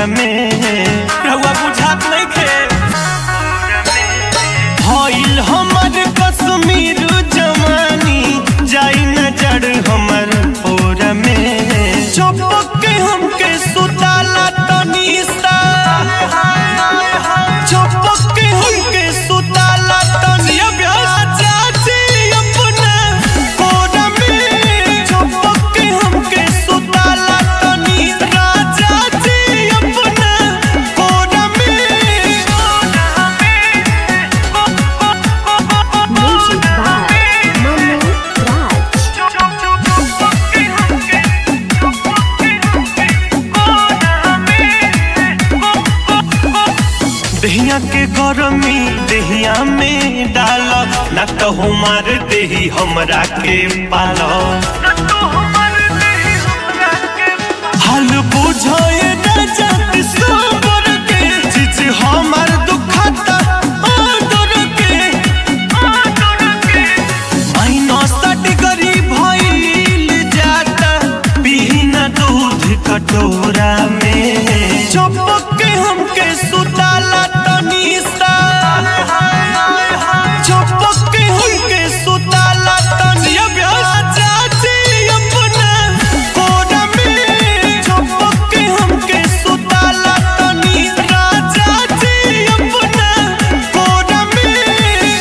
में रहुआ बुझात नहीं खे भइल हमर कश्मीर जवानी जाई न जड़ हमर ओर में चौपक के हमके सुताला तनी सा चौपक के हमके सुताला तनी चाची अपना कोर में चौपक के हमके सुताला तनी राजा जी अपना कोर Music by Manu Raj. दहिया के गरमी दहिया में डाल न कहू मार देही हमरा के पाल हाल बुझे न जात सोबर के चीज हमार दुखता आदर के माइनस डिग्री भइल जाता बिना दूध कटोरा में चपक के हमके सुताला तनी सा चपक के हमके सुताला तनी चाची अपना कोरा में चपक के हमके सुताला तनी राजा जी अपना कोरा में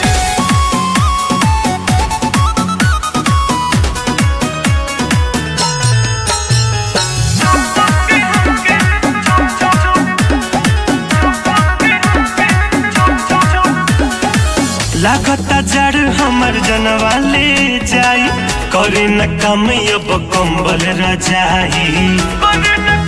लागता जड़ हमर जनवा ले जाई करे न कम अब कंबल रजाई